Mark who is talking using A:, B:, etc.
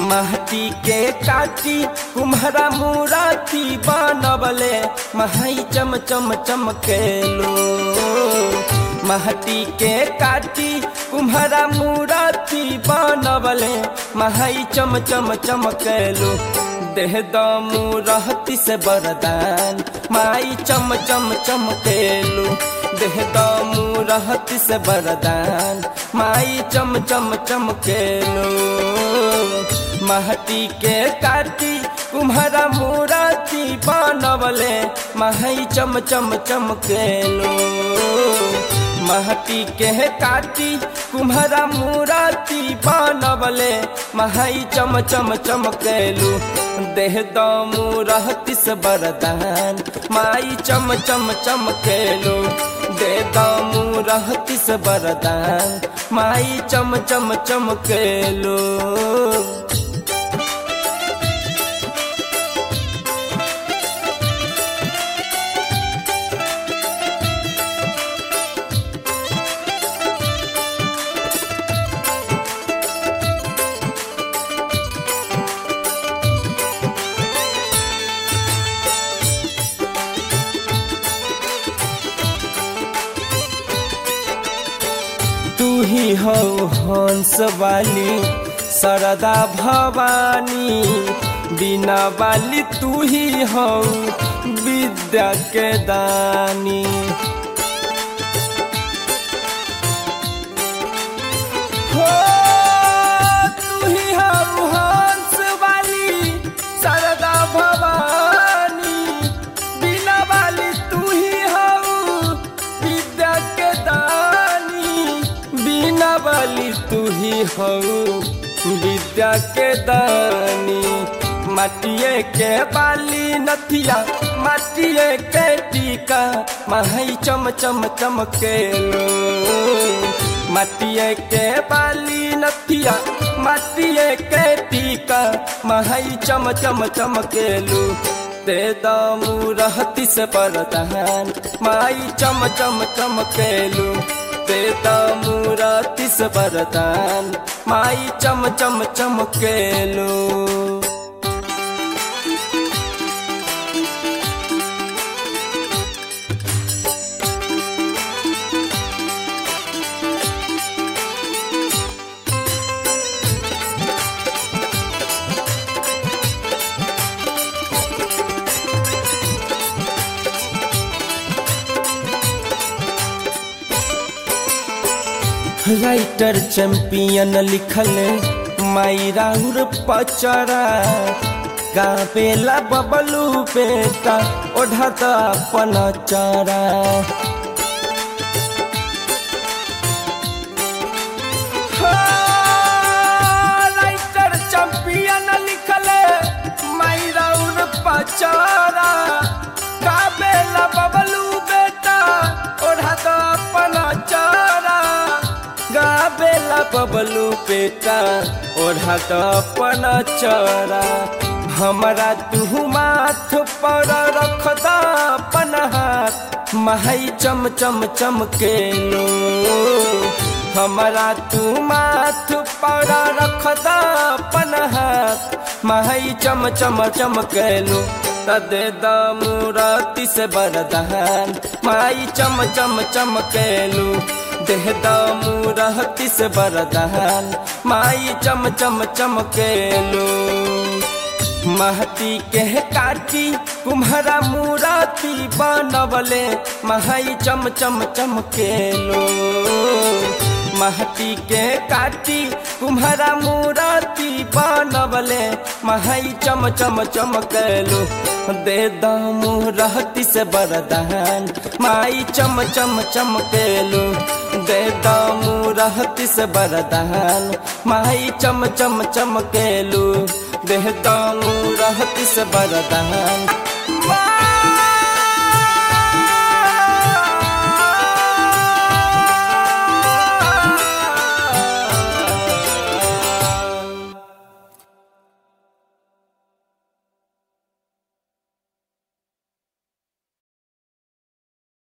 A: महती के काटी कुम्हरा मुराती बनबले महई चम चम चमकेलो महती के काटी कुम्हरा मुराती बनबले महई चम चम चमकेलो देह दमू रहती से बरदान माई चम चम चमकेलो देह दमू रहती से बरदान माई चम चम चमकेलो महती के काटी कुम्हरा मुराती बनबले महई चम चम चमकेलो महती के काटी कुम्हरा मुराती बनबले महई चम चम चमकेलू देह दमू रहती से बरदान माई चम चम चमकेलू दे दमू रहती से बरदान माई चम चम चमकेलू तू ही हो हंस वाली सरदा भवानी बिना वाली तू ही हो विद्या के दानी हो तू ही हो हंस वाली सरदा भवानी बिना वाली तू ही हो विद्या के दानी बिना वाली तू ही हो विद्या के दानी माटिए के बाली नथिया माटिए के टीका महई चम चम चमकेलो माटिए के बाली नथिया माटिए के टीका महई चम चम चमकेलू ते दमू रहती से परदान माई चम चम चमकेलू ते दमू रहती से परदान माई चम चम चमकेलू राइटर चैंपियन लिखल माई राउर पचरा गावेला बबलू बेटा ओढ़त अपन चरा राइटर चैंपियन लिखल माई राउर पचरा गावेला बबलू बेटा ओढ़त अपन चरा गाबेला बबलू पेटा ओढ़ा तो अपन चरा हमरा तू माथ पर रख द अपन हाथ महई चम चम चमकेलो हमरा तू माथ पर रख द अपन हाथ महई चम चम चमकेलो तदे दमुरती से बरदान माई चम चम चमकेलू देह दमू रहती से बरदान माई चम चम चमकेलू महती के काटी कुम्हरा मुराती बनबले महई चम चम चमकेलो महती के काटी कुम्हरा मुराती बनबले महई चम चम चमकेलो दे दमू रहती से बरदान माई चम चम चमकेलो दे दमू रहती से बरदान माई चम चम चमकेलू देह दमू रहती से बरदान